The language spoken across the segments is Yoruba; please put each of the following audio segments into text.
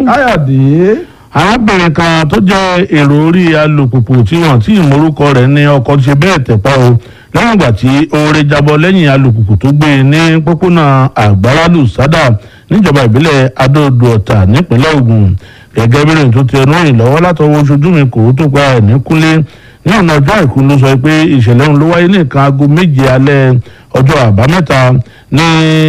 káyọ̀dé arábìnrin kan tó jẹ́ èrò orí alùpùpù tí wọ́n tí ìmọ̀rúkọ rẹ̀ ní ọkọ̀ ṣe bẹ́ẹ̀ tẹ̀pá o lẹ́yìn ìgbà tí oore jábọ́ lẹ́yìn alùpùpù tó gbé e ní pópónà àgbárálù sádà níjọba ìbílẹ̀ adóodò ọ̀tà nípínlẹ̀ Ògùn gẹ́gẹ́ bí rìn tó ti ẹnu rìn lọ́wọ́ látọwọ́ oṣojú mi kò tó gba ẹ̀ ní kúnlé ní ọ̀nà ọjọ́ àìkú ló sọ pé ìṣẹ̀lẹ̀ ọ̀hún ló wáyé ní nǹkan aago méje alẹ́ ọjọ́ àbámẹ́ta ní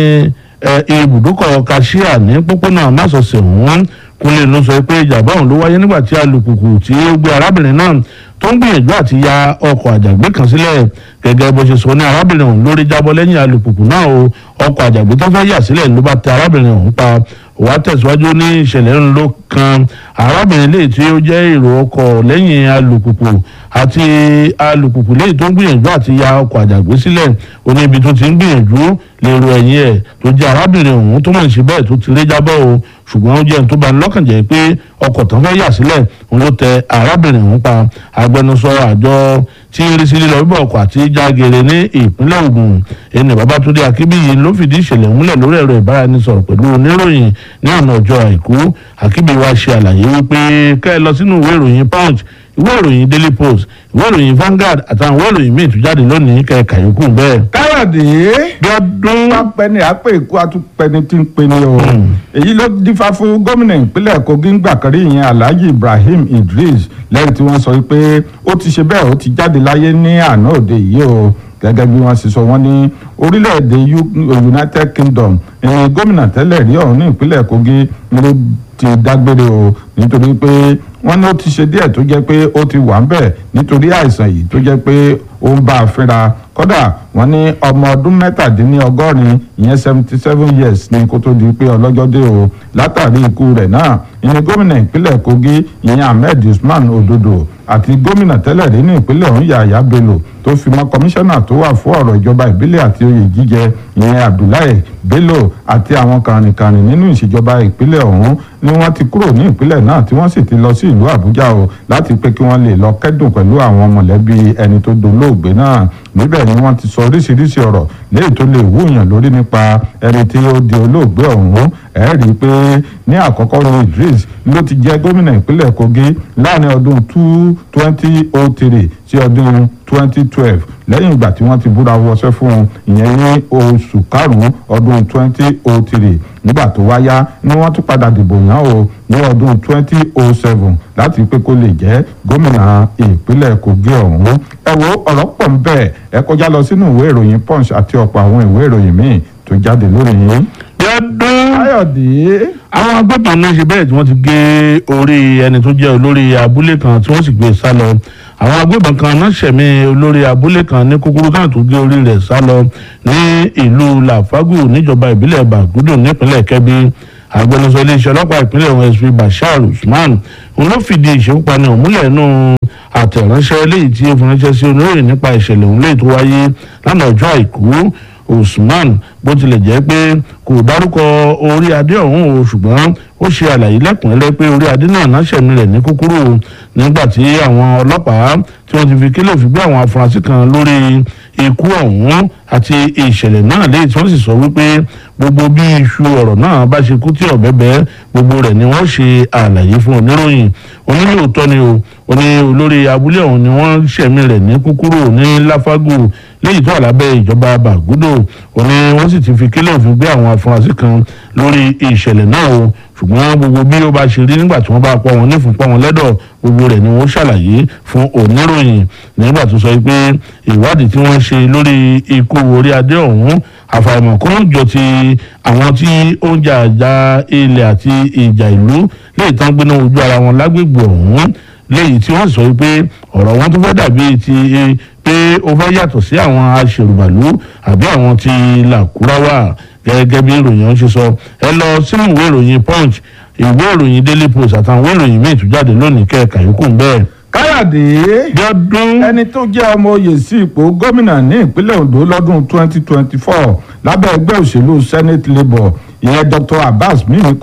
ibùdókọ̀ kashia ní pópónà másọ̀sẹ̀ ọ̀hún kúnlé ló sọ pé ìjàmbá ọ̀hún ló wáyé nígbà tí alùpùpù tí ó gbé arábìnrin náà tó ń gbìyànjú àti ya ọkọ̀ àjàgbé kan sílẹ̀ gẹ́gẹ́ bó ṣe sọ ní arábìnrin ọ̀hún lórí jábọ́ lẹ́yìn alùpùpù náà o ọkọ̀ àjàgbé tó fẹ́ yà sílẹ̀ ló bá tẹ arábìnrin ọ̀hún pa wàá tẹ̀síwájú ní ìṣẹ̀lẹ̀ ń ló kan arábìnrin léyìí tí ó jẹ́ èrò ọkọ̀ lẹ́yìn alùpùpù àti alùpùpù léyìí tó ń gbìyànjú àti ya ọkọ̀ àjàgbé sílẹ̀ ó ní ibi tó ti ń gbìyànjú lèrò ẹ̀yìn ẹ̀ tó jẹ́ arábìnrin ọ̀hún tó mọ̀ sí bẹ́ẹ̀ tó ti rí jábọ́ o ṣùgbọ́n ó jẹ́ ní tó bá ní lọ́kàn jẹ́ pé ọkọ̀ tán fẹ́ yà sílẹ̀ òun ló tẹ arábìnrin ọ̀hún pa agbẹnusọ àjọ tí ń rí sí lílọ bíbọ̀ ọkọ̀ àti jágere ní ìpínlẹ̀ Ògùn ẹni Babátúndé Akínbíyì ló fìdí ìṣẹ̀lẹ̀ múlẹ̀ lórí ẹ̀rọ ìbáraẹnisọ̀rọ̀ pẹ̀lú oníròyìn ní ọ̀nà ọjọ́ àìkú Akínbíyì wá ṣe àlàyé wípé kẹ́ ẹ lọ sínú ìwé ìròyìn Punch ìwé ìròyìn Daily Post ìwé ìròyìn Vanguard àtàwọn ìwé ìròyìn míì tó jáde lónìí kẹ́ ẹ kàyókù bẹ́ẹ̀. káyọ̀dé gbọ́dún pápẹ́ni àpè ikú atúpẹ́ni tí ń peni o èyí ló dífá fún gómìnà ìpínlẹ̀ Kogi ńgbà kan rí ìyẹn Alhaji Ibrahim Idris lẹ́yìn tí wọ́n sọ pé ó ti ṣe bẹ́ẹ̀ ó ti jáde láyé ní àná òde yìí o gẹ́gẹ́ bí wọ́n ṣe sọ wọ́n ní orílẹ̀-èdè United Kingdom ẹ̀yìn gómìnà tẹ́lẹ̀ rí ọ̀hún ní ìpínlẹ̀ Kogi ló ti dágbére o nítorí pé wọ́n ní ó ti ṣe díẹ̀ tó jẹ́ pé ó ti wà ń bẹ̀ nítorí àìsàn yìí tó jẹ́ pé ó ń bá a fínra kódà wọ́n ní ọmọ ọdún mẹ́tàdínlọ́gọ́rin ìyẹn seventy seven years ní kó tó di pé ọlọ́jọ́ dé o látàrí ikú rẹ̀ náà ìyẹn gómìnà ìpínlẹ̀ Kogi ìyẹn Ahmed Usman Ododo àti gómìnà tẹ́lẹ̀ rí ní ìpínlẹ̀ ọ̀hún Yahaya Bello tó fi mọ́ kọmíṣánná tó wà fún ọ̀rọ̀ ìjọba ìbílẹ̀ àti oyè jíjẹ ìyẹn Abdullahi Bello àti àwọn kàrìnkàrìn nínú ìṣèjọba ìpínlẹ̀ ọ̀hún ni wọ́n ti kúrò ní ìpínlẹ̀ náà tí wọ́n sì ti lọ sí ìlú Àbújá o láti pé kí wọ́n lè lọ kẹ́dùn pẹ̀lú àwọn mọ̀lẹ́bí ẹni tó dolóògbé náà níbẹ̀ ni wọ́n ti sọ oríṣiríṣi ọ̀rọ̀ léyìí tó lè wúyàn lórí nípa ẹni tí ó di olóògbé ọ̀hún ẹ rí i pé ní àkọ́kọ́ ní Idris ló ti jẹ́ gómìnà ìpínlẹ̀ Kogi láàrin ọdún two twenty oh three sí ọdún twenty twelve lẹ́yìn ìgbà tí wọ́n ti búra wọṣẹ́ fún un ìyẹn ní oṣù karùn-ún ọdún twenty oh three nígbà tó wáyá ni wọ́n tún padà dìbò yàn o ní ọdún twenty oh seven láti pé kó lè jẹ́ gómìnà ìpínlẹ̀ Kogi ọ̀hún ẹ wo ọ̀rọ̀ pọ̀ ń bẹ̀ ẹ kọjá lọ sínú ìwé ìròyìn Punch àti ọ̀pọ̀ àwọn ìwé ìròyìn míì tó jáde lórí yín. gbọ́dún káyọ̀dé àwọn agbébọn náà ṣe bẹ́ẹ̀ tí wọ́n ti gé orí ẹni tó jẹ́ olórí abúlé kan tí wọ́n sì gbé sá lọ àwọn agbébọn kan náà ṣẹ̀mí olórí abúlé kan ní kúkúrú náà tó gé orí rẹ̀ sá lọ ní ìlú làfágù níjọba ìbílẹ̀ bàgúdù nípínlẹ̀ kẹ́bí agbẹnusọ iléeṣẹ́ ọlọ́pàá ìpínlẹ̀ ọ̀hún sp bashar usman òun ló fìdí ìṣekúpani ọ̀hún múlẹ̀ nù àtẹ̀ránṣẹ́ eléyìí tí ó fi ránṣẹ́ sí oníròyìn nípa ìṣẹ̀lẹ̀ ọ̀hún léyìí tó wáyé lánàá ọjọ́ àìkú usman bó tilẹ̀ jẹ́ pé kò dárúkọ orí adé ọ̀hún o ṣùgbọ́n ó ṣe àlàyé lẹ́kùnrẹ́rẹ́ pé orí adé náà náṣẹ̀mí rẹ̀ ní kúkúrú nígbà tí àwọn ọlọ́pàá tí wọ́n ti fi kílẹ̀ fi gbé àwọn afurasí kan lórí ikú ọ̀hún àti ìṣẹ̀lẹ̀ náà léyìí tí wọ́n sì sọ wípé gbogbo bí iṣu ọ̀rọ̀ náà bá ṣe kú tí ọ̀bẹ bẹ́ gbogbo rẹ̀ ni wọ́n ṣe àlàyé fún oníròyìn onílòótọ́ ni o oní olórí abúlé ọ̀hún ni wọ́n ṣẹ̀mí rẹ̀ ní kúkúrú ní láfágù léyìí tó wà lábẹ́ ìjọba bàgúdò òní wọ́n sì ti fi kílẹ̀ òfin gbé àwọn afurasí kan lórí ìṣẹ̀lẹ̀ náà o ṣùgbọ́n gbogbo bí ó bá ṣe rí nígbà tí wọ́n bá pọ̀ wọn nífun pọ̀ wọn lẹ́dọ̀ gbogbo rẹ̀ ni wọ́n ṣàlàyé fún oníròyìn nígbà tó sọ pé ìwádìí tí wọ́n ṣe lórí ikú orí adé ọ̀hún àfàìmọ̀ kó ń jọ ti àwọn tí ó ń jà àjà ilẹ̀ àti ìjà ìlú lè tán gbéná ojú ara wọn lágbègbè ọ̀hún léyìí tí wọ́n sọ pé ọ̀rọ̀ wọn tó fẹ́ dàbí ti pé ó fẹ́ yàtọ̀ sí àwọn aṣèrùbàlú àbí àwọn ti làkúráwà gẹ́gẹ́ bí ìròyìn ọ̀hún ṣe sọ ẹ lọ sínú ìwé ìròyìn punch ìwé ìròyìn daily post àtàwọn ìwé ìròyìn míì tó jáde lónìí kẹ́ẹ̀ka yòókù ń bẹ́ẹ̀. káyọ̀dé gbọ́dún ẹni tó jẹ́ ọmọ oyè sí ipò gómìnà ní ìpínlẹ̀ Ondo lọ́dún 2024 lábẹ́ ẹgbẹ́ òṣèlú Senate Labour ìyẹn Dr. Abbas Mimiko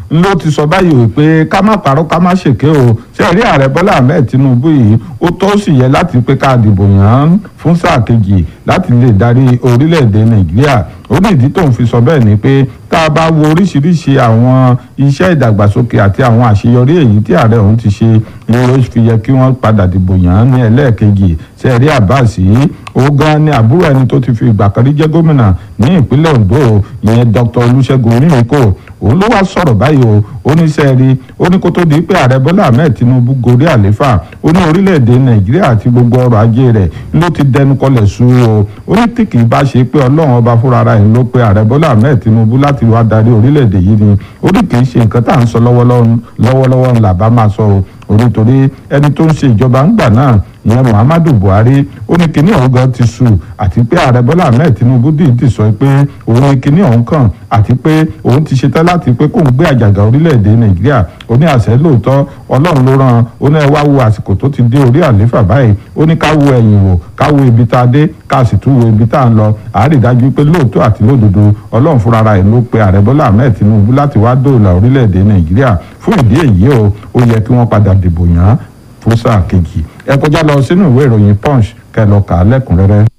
ló ti sọ báyìí o pé ká má parọ́ ká má ṣèké o ṣe rí ààrẹ bọ́lá ahmed tinubu yìí ó tó sì yẹ láti pé ká dìbò yàn án fún sáà kejì láti lè darí orílẹ̀-èdè nàìjíríà ó ní ìdí tóun fi sọ bẹ́ẹ̀ ni pé tá a bá wo oríṣiríṣi àwọn iṣẹ́ ìdàgbàsókè àti àwọn àṣeyọrí èyí tí ààrẹ òun ti ṣe ni ó fi yẹ kí wọ́n padà dìbò yàn án ní ẹlẹ́ẹ̀kejì ṣe rí abbas yìí ó gan ni àbúrò ẹni tó ti fi ìgbà kan rí jẹ́ gómìnà ní ìpínlẹ̀ ondo ìyẹn dr olùṣègùn onímíkò òun ló wá sọ̀rọ̀ báyìí o ó ní sẹ́ẹ̀rí ó ní kó tó di pé ààrẹ bọ́lá ahmed tinubu gorí àléfà ó ní orílẹ̀-èdè nàìjíríà àti gbogbo ọrọ̀ ajé rẹ̀ ló ti dẹnu kọlẹ̀ sú o ó ní tí kì í bá ṣe pé ọlọ́run ọba fúnra ara ẹ̀ ló pe ààrẹ bọ́lá ahmed tinubu láti wá darí orílẹ̀-èdè yìí ni ó ní kì í ṣe nǹkan tá à ń sọ lọ́wọ́lọ́wọ́ ńlá bá máa sọ o onítorí ẹni tó ń ṣe ìjọba ńgbà náà ìyẹn muhammadu buhari ó ní kinní ọ̀hún gan ti sù àti pé ààrẹ bọ́lá ahmed tinubu dìídì sọ pé òun ní kinní ọ̀hún kàn àti pé òun ti ṣetán láti pé kóun gbé àjàgà orílẹ̀-èdè nàìjíríà ó ní àṣẹ lóòótọ́ ọlọ́run ló rán ó ní ẹ wá wo àsìkò tó ti dé orí àléfà báyìí ó ní ká wo ẹ̀yìn wò ká wo ibi tá a dé ká sì tún wo ibi tá a ń lọ àárí dájú pé lóòótọ́ àti lódodo ọlọ́run fúnra ẹ̀ ló pe ààrẹ bọ́lá ahmed tinubu láti wá dóòlà orílẹ̀-èdè nàìjíríà fún ìdí èyí o ó yẹ kí wọ́n padà dìbò yàn án fún sáà kejì ẹ kọjá lọ sínú ìwé ìròyìn punch kẹ́ lọ kà á lẹ́kùnrẹ́rẹ́.